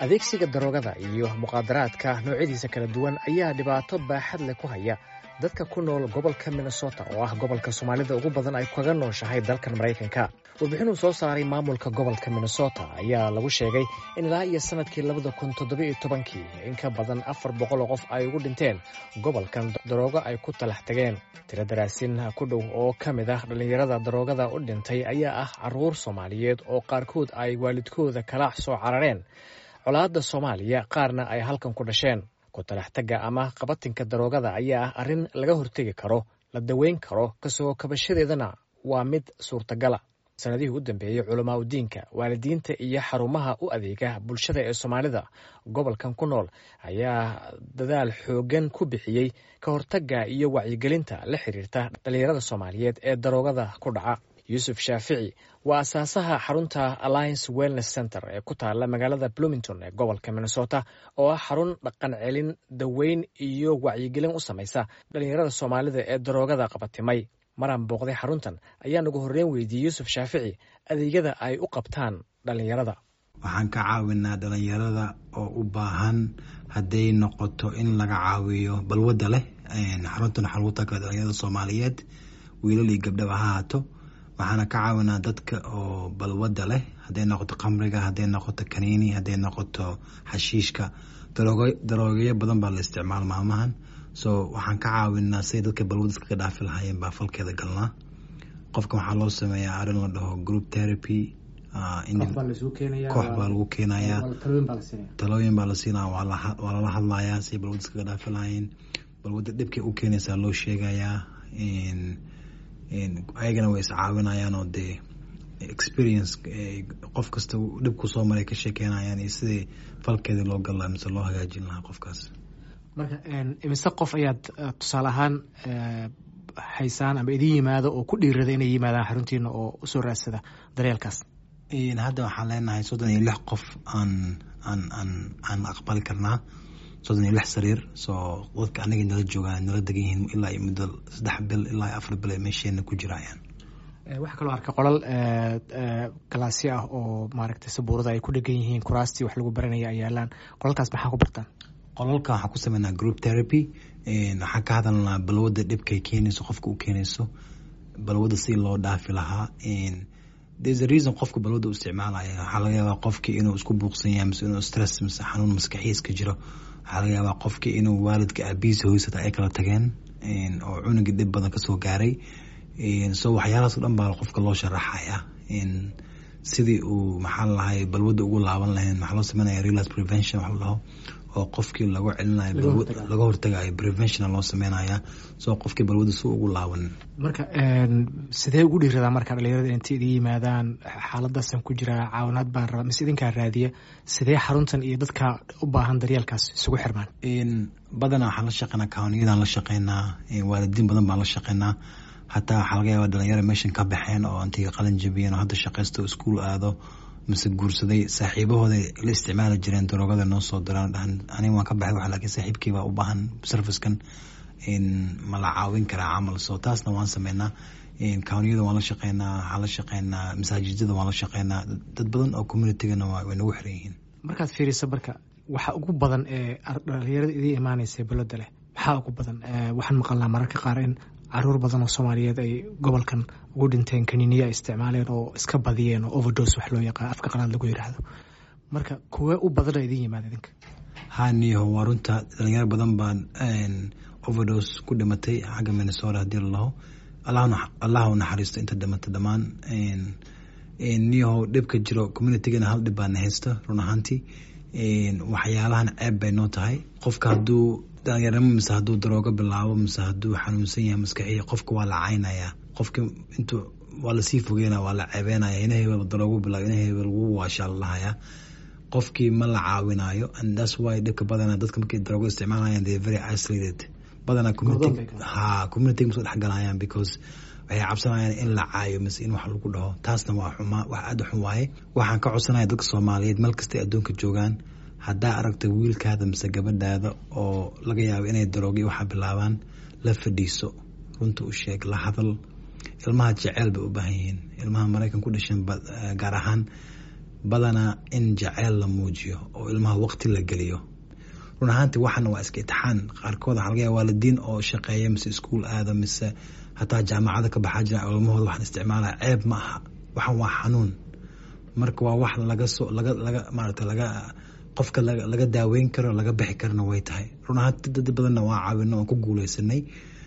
adeegsiga daroogada iyo muqaadaraadka noocyadiisa kala duwan ayaa dhibaato baaxad leh ku haya dadka ku nool gobolka minnesota oo ah gobolka soomaalida ugu badan ay kaga nooshahay dalkan maraykanka warbixinuu soo saaray maamulka gobolka minnesota ayaa lagu sheegay in ilaa iyo sanadkii labada kun toddobiyo tobankii in ka badan afar boqol oo qof ay ugu dhinteen gobolkan daroogo ay ku talax tageen tiro daraasin ku dhow oo ka mid ah dhallinyarada daroogada u dhintay ayaa ah caruur soomaaliyeed oo qaarkood ay waalidkooda kala soo carareen colaadda soomaaliya qaarna ay halkan ku dhasheen kutalaxtagga ama qabatinka daroogada ayaa ah arrin laga hortegi karo la daweyn karo kasoo kabashadeedana waa mid suurtagala sanadihii u dambeeyey culamaa udiinka waalidiinta iyo xarumaha u adeega bulshada ee soomaalida gobolkan ku nool ayaa dadaal xooggan ku bixiyey ka hortagga iyo wacyigelinta la xiriirta dhallinyarada soomaaliyeed ee daroogada ku dhaca yuusuf shaafici waa asaasaha xarunta alliance wellness center ee ku taala magaalada bloomington ee gobolka minnesota oo ah xarun dhaqan celin daweyn iyo wacyigelin u samaysa dhallinyarada soomaalida ee daroogada qabatimay maraan booqday xaruntan ayaa nagu horreyn weydiiyey yuusuf shaafici adeegyada ay u qabtaan dhallinyarada waxaan ka caawinaa dhalinyarada oo u baahan hadday noqoto in laga caawiyo balwadda leh xaruntan waxaa lagu taga dhalinyarada soomaaliyeed wiilal iyo gabdhaba ha haato waxaana ka caawinaa dadka oo balwadda leh hadday noqoto khamriga hadday noqoto kaniini hadday noqoto xashiishka daroogeyo badan baa la isticmaal maalmahan so waxaan ka caawinaa siday dadka balwadda iskaga dhaafi lahaayeen baa falkeeda galnaa qofka waxaa loo sameeyaa arrin la dhaho group therapy koox baa lagu keenayaa talooyin baa la siinaya waa lala hadlayaa siday balwadda iskaga dhaafi lahaayeen balwadda dhibkay u keenaysaa loo sheegayaa ayagana way iscaawinayaan oo dee experience qof kasta dhib kusoo maray ka sheekeynayaan iyo sidii falkeedii loo gal lahaa mise loo hagaajin lahaa qofkaas marka imise qof ayaad tusaale ahaan haysaan ama idin yimaado oo ku dhiirada inay yimaadaan xaruntiina oo usoo raadsada daryeelkaas hadda waxaan leenahay soddon iyo lix qof aan aan aan aan aqbali karnaa soddon iyo lix sariir soo dadka anagay nala joogaan nala degan yihiin ilaa iyo muddo saddex bil ilaa iyo afar bil ay meesheena ku jirayaan waxaa kaloo arkay qolal galaasyo ah oo maaragtay sabuurada ay ku dhegan yihiin kuraastii wax lagu baranaya ay yaalaan qolalkaas maxaa ku bartaan qolalka waxaan ku sameynaa group therapy waxaan ka hadalnaa balwadda dhibkay keenayso qofka u keenayso balwadda si loo dhaafi lahaa there's a reason qofka balwadda u isticmaalaya waxaa laga yaabaa qofkii inuu isku buuqsan yahay mise inuu stress mise xanuun maskaxiis ka jiro waxaa laga yaabaa qofkii inuu waalidka aabihiisa hoysata ay kala tageen oo cunugii dhib badan kasoo gaaray so waxyaalahaas o dhan baa qofka loo sharaxaya sidii uu maxaa lalahay balwadda ugu laaban lahayn maxaa loo sameynaya realize prevention wax la dhaho oo qofkii lagu celinayo laga hortagayo preventiona loo sameynaya soo qofkii balwadda si ugu laaban marka sidee ugu dhiiradaa marka dhalinyarada intay idin yimaadaan xaaladaasan ku jiraa caawinaad baan rabaa mise idinkaa raadiya sidee xaruntan iyo dadka u baahan daryeelkaas isugu xirmaan badanaa waxaan la shaqeynaa kawniyadaan la shaqeynaa waalidiin badan baan la shaqeynaa hataa waxaa laga yaaba dhalinyara meeshan ka baxeen oo intay qalin jabiyeen oo hadda shaqaysto iskuol aado mise guursaday saaxiibahooda la isticmaali jireen daroogada noo soo diraan dhahan aniga waan ka baxay wax laakiin saaxiibkii baa u baahan servicekan ma la caawin karaa camal so taasna waan sameynaa kawniyada waan la shaqeynaa waxaan la shaqeynaa masaajidada waan la shaqeynaa dad badan oo communitygana way nagu xiran yihiin markaad fiiriso marka waxa ugu badan ee dhalinyarada idiin imaanaysa balada leh maxaa ugu badan waxaan maqalnaa mararka qaar in caruur badan oo soomaaliyeed ay gobolkan ugu dhinteen kaniiniya ay isticmaaleen oo iska badiyeen oo overdos wax loo yaqaan afka qalaad lagu yidhaahdo marka kuwee u badana idin yimaada idinka ha niyaho waa runta dhalinyaro badan baan overdos ku dhimatay xagga minnesota haddii lalaho allah u naxariisto inta dhimatay dhammaan niyaho dhibka jiro communitygana hal dhib baana haysta run ahaantii waxyaalahan ceeb bay noo tahay qofka hadduu dhalinyarnimo mise hadduu daroogo bilaabo mise hadduu xanuunsan yahay maskaxiya qofka waa la caynayaa qofka intu waa lasii fogeynaya waa la ceebeynaya ina hebel daroogo bilaabo ina hebel wuu waashaa lalahayaa qofkii ma la caawinayo and that's why dhibka badana dadka markay daroogo isticmaalayaan they very isolated badana community ha community masoo dhexgalayaan because waxay cabsanayaan in la caayo mise in wax lagu dhaho taasna waa xumaa wax aada u xun waaye waxaan ka codsanaya dadka soomaaliyeed meel kastay adduunka joogaan haddaa aragta wiilkaada mise gabadhaada oo laga yaabo inay daroogi waxaa bilaabaan la fadhiiso runta u sheeg la hadal ilmaha jeceyl bay u baahan yihiin ilmaha maraykan ku dhasheen gaar ahaan badanaa in jaceyl la muujiyo oo ilmaha waqti la geliyo run ahaanti waxana waa iska itixaan qaarkood waxaa laga yaaba waalidiin oo shaqeeya mise iskuol aada mise hataa jaamacada ka baxaa jira ilmahooda waxaan isticmaalaya ceeb ma aha waxan waa xanuun marka waa wax laga soo laga laga maarata laga qofka laga daaweyn karo laga bixi karana way tahay run ahaanti dad badanna waa caawino oon ku guuleysanay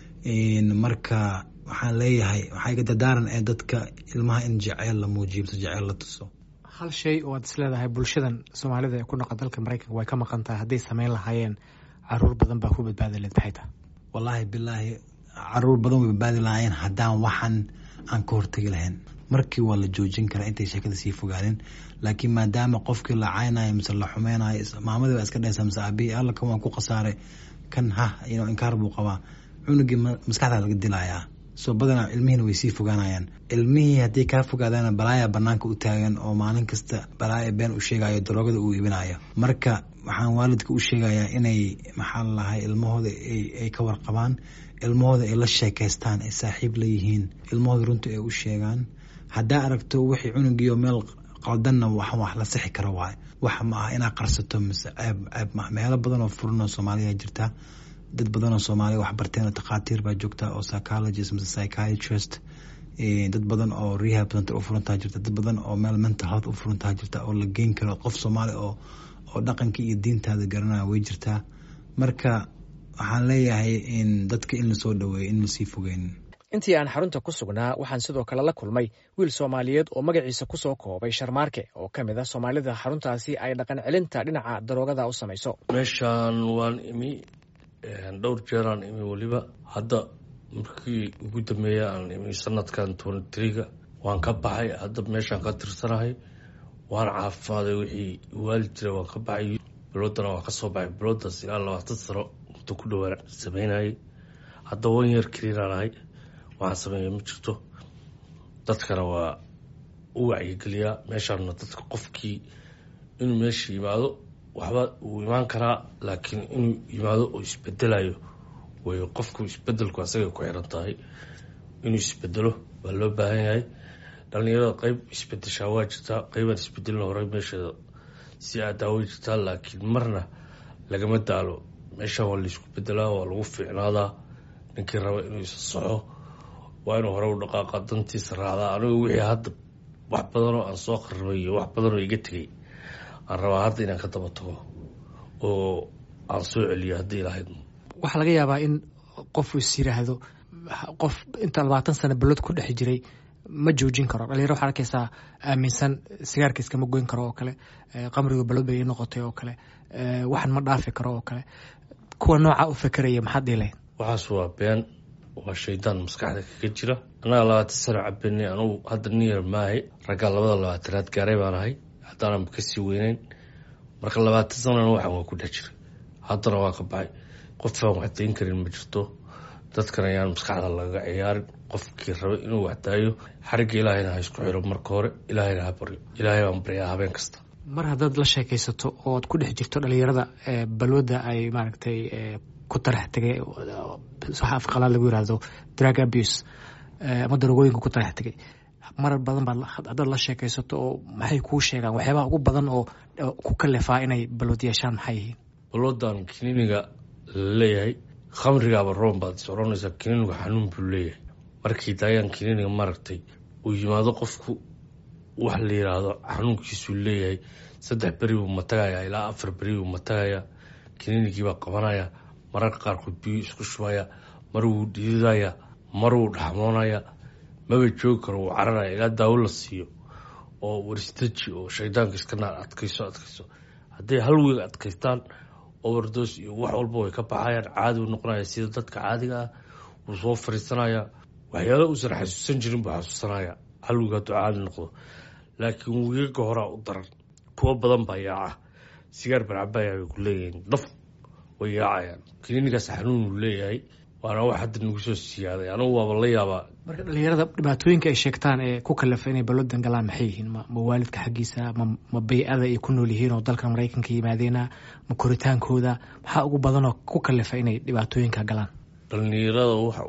marka waxaan leeyahay waxaa iga dadaaran ee dadka ilmaha in jaceyl la muujiyo mise jaceyl la tuso hal shay oo aad isleedahay bulshadan soomaalida ee ku noqon dalka maraykanka way ka maqan tahay hadday sameyn lahaayeen caruur badan baa ku badbaadi leed maxay tahay wallaahi bilaahi caruur badan way badbaadi lahaayeen haddaan waxan aan ka hortegi lahayn markii waa la joojin karaa intay sheekada sii fogaadeen laakiin maadaama qofkii la caynayo mise la xumeynayo maamadii baa iska dhaysa mise aabihii alla kan waan ku khasaaray kan ha inkaar buu qabaa cunugii maskaxda laga dilayaa soo badanaa ilmihiina way sii fogaanayaan ilmihii haddii kaa fogaadaana balaaya banaanka u taagan oo maalin kasta balaaya been u sheegayo daroogada uu iibinayo marka waxaan waalidka u sheegayaa inay maxaa lalahay ilmahooda ay ka warqabaan ilmahooda ay la sheekeystaan ay saaxiib la yihiin ilmahooda runta ay u sheegaan haddaa aragto wixii cunugiio meel qaldanna wax wax la sixi karo waay wax ma aha inaad qarsato mise ceeb ceeb ma meelo badan oo furan oo soomaaliya jirta dad badan oo soomaaliya wax barteen takhaatiir baa joogta oo psychologist mise psychiatrist dad badan oo rehab center u furantaa jirta dad badan oo meel mental health u furantaa jirta oo la geyn karo qof soomaali oo oo dhaqankii iyo diintaada garanaya way jirtaa marka waxaan leeyahay in dadka in lasoo dhaweeyo in lasii fogeyn intii aan xarunta ku sugnaa waxaan sidoo kale la kulmay wiil soomaaliyeed oo magaciisa ku soo koobay sharmaarke oo ka mid a soomaalida xaruntaasi ay dhaqan celinta dhinaca daroogada u samayso meeshaan waan imi dhowr jeeraan imi weliba hadda markii ugu dambeeya aan imi sanadkan twenty tree-ga waan ka baxay hadda meeshaan ka tirsanahay waan caafimaaday wixii waali jira waan ka baxay biloodana waan ka soo baxay biloodaas ilaa labaatan sano muddo ku dhowaan sameynayay hadda wan yeer keliinaanahay waxaan sameeya ma jirto dadkana waa u wacyigeliyaa meeshaana dadka qofkii inuu meesha yimaado waxba uu imaan karaa laakiin inuu yimaado oo isbedelayo way qofku isbedelku asagay ku xiran tahay inuu isbedelo waa loo baahan yahay dhalinyarada qeyb isbedeshaa waa jirtaa qeybaan isbedelin hore meesheeda si aadaa way jirtaa laakiin marna lagama daalo meeshaan waa laisku bedelaa waa lagu fiicnaadaa ninkii raba inuu isa soxo waa inuu hore u dhaqaaqa dantiisa raacdaa anigu wixii hadda wax badanoo aan soo qaribay iyo wax badanoo iga tegay aan rabaa hadda inaan ka daba tago oo aan soo celiyo haddii lahayd waxaa laga yaabaa in qof is yiraahdo qof inta labaatan sano balod ku dhex jiray ma joojin karo dhalinyaro waxaa arkaysaa aaminsan sigaarka iskama goyn karo oo kale qamriga balod bay ii noqotay oo kale waxan ma dhaafi karo oo kale kuwa nooca u fekeraya maxaad dhihi lahayd waxaas waa been waa shaydaan maskaxda kaga jira annaga labaatan sano cabenay anugu hadda niyar maahay raggaa labada labaatanaad gaaray baan ahay haddaanan kasii weyneyn marka labaatan sanona waxaan waa ku dhex jiray haddana waa ka baxay qofaan wax dayn karin ma jirto dadkan ayaan maskaxda lagaga ciyaarin qofkii raba inuu waxdaayo xarigga ilaahayna ha isku xiro marka hore ilaahayna ha baryo ilaahay baan baryaa habeen kasta mar haddaad la sheekaysato ood ku dhex jirto dhalinyarada balwadda ay maaragtay ku tarax tegay waxa afqalaad lagu yirahdo drug abuse ama darogooyinka ku tarax tegay marar badan baad haddaad la sheekaysato oo maxay kuu sheegaan waxyaabaha ugu badan oo ku kalefaa inay balwad yeeshaan maxay yihiin balwadan kiniiniga la leeyahay khamrigaaba roon baad is oranaysaa kiniinigu xanuun buu leeyahay markii daayaan kiniiniga maaragtay uu yimaado qofku wax la yiraahdo xanuunkiisuu leeyahay saddex beri buu matagayaa ilaa afar beri buu matagayaa kiniinigiibaa qabanaya mararka qaarkood biyuu isku shubaya mar wuu dhiidaya mar wuu dhaxmoonaya maba joogi karo wuu cararaya ilaa daawo la siiyo oo warstaji oo shaydaanka iska naar adkayso adkayso hadday hal weeg adkaystaan overdos iyo wax walba way ka baxayaan caadi u noqonaya sida dadka caadiga ah wuu soo fariisanaya waxyaala uusan xasuusan jirin buu xasuusanaya hal weeg hadduu caadi noqdo laakiin weegaga horaa u daran kuwo badan baa yaaca sigaar barcabaya bay ku leeyihiin daf way yaacayaan kiniinigaas xanuun uu leeyahay waana wax hadda nagu soo siyaaday anigu waaba la yaabaa marka dhalinyarada dhibaatooyinka ay sheegtaan ee ku kalafa inay balwadan galaan maxay yihiin ma waalidka xaggiisa ma bay-ada ay ku nool yihiin oo dalka maraykanka yimaadeena ma koritaankooda maxaa ugu badanoo ku kalafa inay dhibaatooyinka galaan dhalinyarada waxa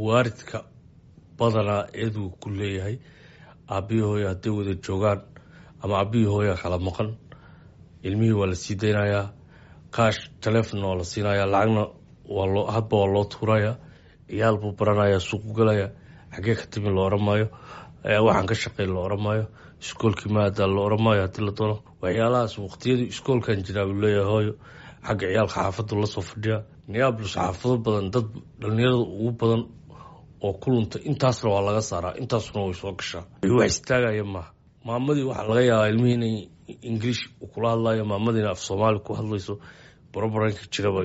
waaridka badanaa eeduu ku leeyahay aabiyahooya hadday wada joogaan ama abihii hooyaa kala maqan ilmihii waa la sii daynayaa kaash telefonna waa la siinayaa lacagna waa loo hadba waa loo tuuraya ciyaal buu baranaya suuqu galaya xagee ka timi la oran maayo waxaan ka shaqey la oran maayo iskoolkii maadaa la oran maayo haddii la doono waxyaalahaas waqtiyadii iskoolkan jiraa buu leeyahay hooyo xagga ciyaalka xaafaddu lasoo fadhiya neablus xaafado badan dad dhalinyarada ugu badan oo ku lunta intaasna waa laga saaraa intaasuna way soo gashaa wax istaagaya maaha maamadii waxaa laga yaabaa ilmihii inay ingiliish kula hadlayo maamadiina af soomaali ku hadlayso barabaranka jiraba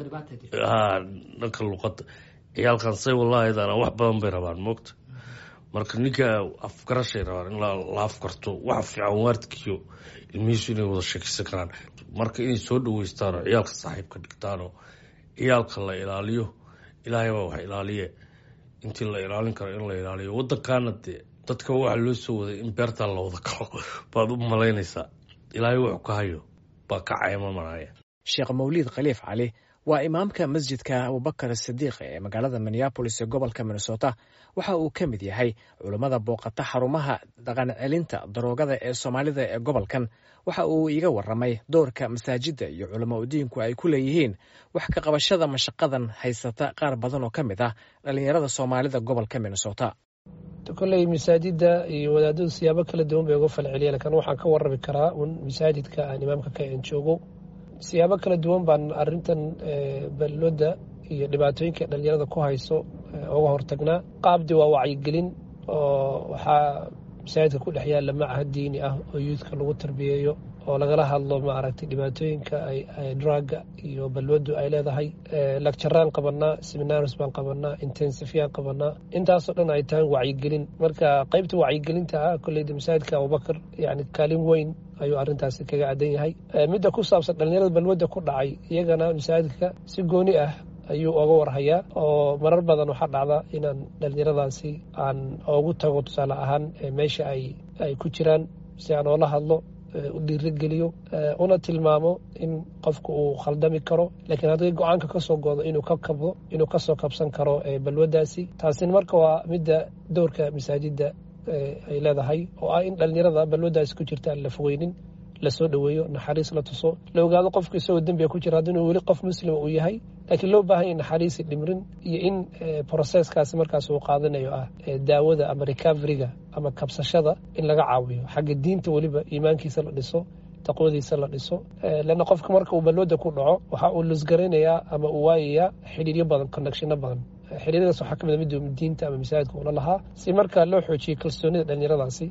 dhanka luqada ciyaalkan say walaahidana wax badan bay rabaan moogta marka ninka afgarashay rabaan in la afgarto waxa fiican waardkiiyo ilmihiisu inay wada sheekeysan karaan marka inay soo dhaweystaanoo ciyaalka saaxiibka dhigtaanoo ciyaalka la ilaaliyo ilaahay baa wax ilaaliye intii la ilaalin karo in la ilaaliyo wadankaana dee dadka waxaa loo soo waday in beertaa la wada galo baad u malaynaysaa ilaahay wuxuu ka hayo baa ka caymamanaya sheekh mawliid khaliif cali waa imaamka masjidka abubakar sidiiq ee magaalada minneabolis ee gobolka minnesota waxa uu ka mid yahay culammada booqata xarumaha dhaqan celinta daroogada ee soomaalida ee gobolkan waxa uu iga waramay doorka masaajidda iyo culamo udiinku ay ku leeyihiin wax ka qabashada mashaqadan haysata qaar badan oo ka mid ah dhallinyarada soomaalida gobolka minnesota koley masaajida iyo wadaadadu siyaabo kala duwan bay uga falceliya lakin waxaan ka warami karaa un masaajidka aan imaamka ka en joogo siyaabo kala duwan baan arintan balooda iyo dhibaatooyinka dhalinyarada ku hayso uga hortagnaa qaabdi waa wacyigelin oo waxaa masaajidka ku dhex yaalla macahad diini ah oo yuudka lagu tarbiyeeyo oo lagala hadlo maaragtay dhibaatooyinka drugga iyo balwadu ay leedahay lagjaraan qabanaa seminars baan qabanaa intensifyaan qabanaa intaasoo dhan ay tahay wacyigelin marka qaybta wacyigelinta ah koleyda masaajidka abubakar yani kaalin weyn ayuu arintaasi kaga adan yahay midda ku saabsan dhalinyarada balwadda ku dhacay iyagana masaajidka si gooni ah ayuu oga warhayaa oo marar badan waxaa dhacda inaan dhalinyaradaasi aan ogu tago tusaale ahaan meesha ay ay ku jiraan si aan oola hadlo u dhiirigeliyo una tilmaamo in qofku uu khaldami karo laakiin haddii go-aanka kasoo goodo inuu ka kabdo inuu kasoo kabsan karo balwadaasi taasina marka waa midda doorka masaajidda ay leedahay oo ah in dhalinyarada balwadaasi ku jirta aan la fogeynin lasoo dhoweeyo naxariis la tuso la ogaado qofku isagoo dembiga ku jira haddinuu weli qof muslima uu yahay laakiin loo baahan ya naxariisi dhimrin iyo in processkaasi markaas uu qaadanayo ah daawada ama recoveryga ama kabsashada in laga caawiyo xagga diinta weliba iimaankiisa la dhiso taqwadiisa la dhiso leanna qofka marka uu balwada ku dhaco waxa uu lusgaraynayaa ama uu waayayaa xidhiiryo badan connectionno badan xiriiradaas waxaa kamid mid diinta ama masaajidka ula lahaa si markaa loo xoojiyo kalsoonida dhalinyaradaasi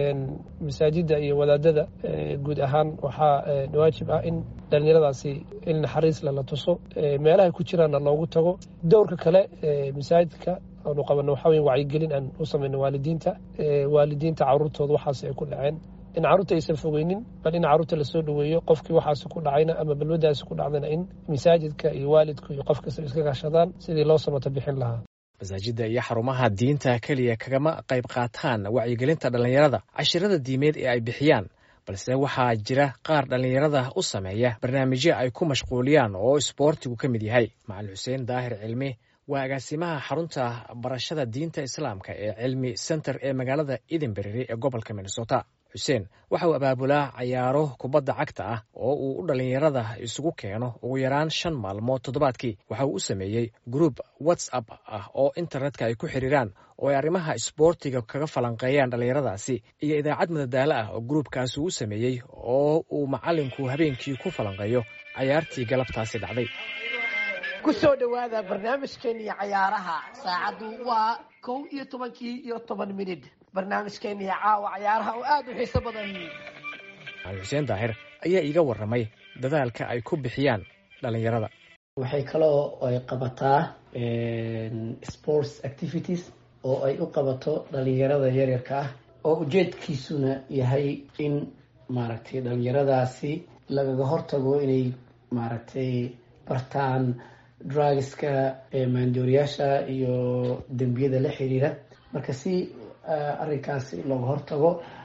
masaajida iyo wadaadada guud ahaan waxaa waajib ah in dhalinyaradaasi in naxariis lala tuso meelahay ku jiraanna loogu tago dowrka kale masaajidka aanu qabano waxaa weye wacyigelin aan u samayno waalidiinta waalidiinta caruurtooda waxaas ay ku dhaceen in carruurta aysan fogeynin bal in carruurta lasoo dhoweeyo qofkii waxaasi ku dhacayna ama balwadaasi ku dhacdana in masaajidka iyo waalidku iyo qof kasta iska gashadaan sidii loo samato bixin lahaa masaajidda iyo xarumaha diinta keliya kagama qayb qaataan wacyigelinta dhallinyarada cashirada diimeed ee ay bixiyaan balse waxaa jira qaar dhallinyarada u sameeya barnaamijyo ay ku mashquuliyaan oo isboortigu ka mid yahay macalin xuseen daahir cilmi waa agaasimaha xarunta barashada diinta islaamka ee cilmi center ee magaalada edinberry ee gobolka minnesota xuseen waxa uu abaabulaa cayaaro kubadda cagta ah oo uu u dhallinyarada isugu keeno ugu yaraan shan maalmood toddobaadkii waxa uu u sameeyey gruub whatsapp ah oo internetka ay ku xiriiraan oo ay arrimaha isboortiga kaga falanqeeyaan dhallinyaradaasi iyo idaacad madadaalo ah oo gruubkaasi uu sameeyey oo uu macallinku habeenkii ku falanqeeyo cayaartii galabtaasi dhacday ku soo dhowaada barnaamijkeennii cayaaraha saacaddu waa kow iyo tobankii iyo toban minid barnaamijkeennii caawa cayaaraha oo aada u xiiso badan macalin xuseen daahir ayaa iiga warramay dadaalka ay ku bixiyaan dhallinyarada waxay kaloo ay qabataa sports activities oo ay u qabato dhalinyarada yaryarka ah oo ujeedkiisuna yahay in maaragtay dhalinyaradaasi lagaga hortago inay maaragtay bartaan drugska maandooriyaasha iyo dembiyada la xiriira marka si arrinkaasi looga hortago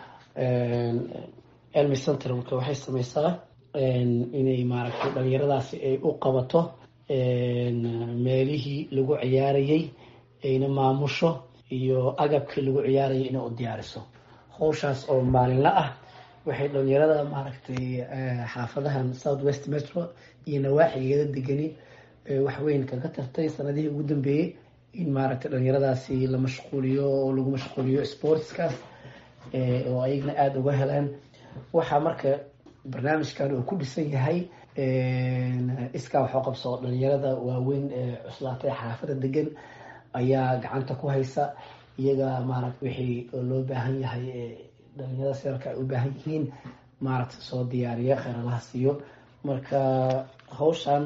elmy center marka waxay sameysaa inay maaragtay dhalinyaradaasi ay u qabato meelihii lagu ciyaarayay ayna maamusho iyo agabkii lagu ciyaarayay inay u diyaariso howshaas oo maalinla ah waxay dhalinyarada maaragtay xaafadahan south west metro iyo nawaaxigeeda degani wax weyn kaga tartay sanadihii ugu dambeeyey in maaragtay dhalinyaradaasi la mashquuliyo oo lagu mashquuliyo sportskaas oo ayagna aada uga heleen waxaa marka barnaamijkan uu ku dhisan yahay iskaa waxoo qabso dhalinyarada waaweyn ee cuslaatay xaafada degan ayaa gacanta ku haysa iyaga maaragta wixii loo baahan yahay dhalinyarada seerka ay u baahan yihiin maaragta soo diyaariya kheeralaha siiyo marka hawshan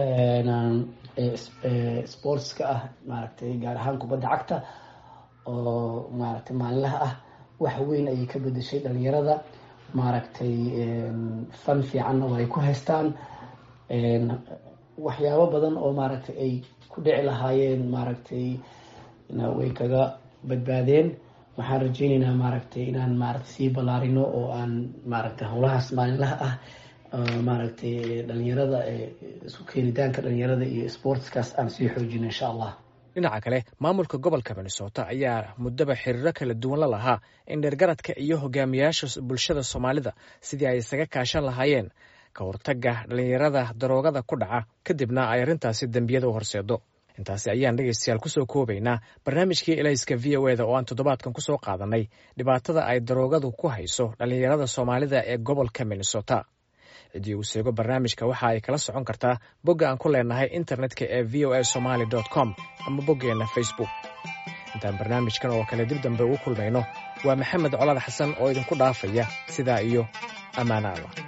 sportska ah maaragtay gaar ahaan kubadda cagta oo maaragtay maalinlaha ah wax weyn ayay ka bedeshay dhalinyarada maaragtay fan fiicanna waa ay ku haystaan waxyaabo badan oo maaragtay ay ku dhici lahaayeen maaragtay way kaga badbaadeen waxaan rajeyneynaa maaragtay inaan maaragtay sii ballaarino oo aan maaragtay howlahaas maalinlaha ah maaragtay dhalinyarada isu keenitaanka dhalinyarada iyo sportskaas aan sii xoojino insha allah dhinaca kale maamulka gobolka minnesota ayaa muddaba xiriiro kala duwan la lahaa in dheergaradka iyo hogaamiyaasha bulshada soomaalida sidii ay isaga kaashan lahaayeen ka hortagga dhalinyarada daroogada ku dhaca kadibna ay arrintaasi dembiyada u horseedo intaasi ayaan dhegaystayaal kusoo koobaynaa barnaamijkii elayska v o eda oo aan toddobaadkan kusoo qaadanay dhibaatada ay daroogadu ku hayso dhalinyarada soomaalida ee gobolka minnesota ciddii uu seego barnaamijka waxa ay kala socon kartaa bogga aan ku leenahay internetka ee v o a somaly com ama boggeenna facebook intaan barnaamijkan oo kale dib dambe ugu kulmayno waa maxamed colaad xasan oo idinku dhaafaya sidaa iyo ammaano allah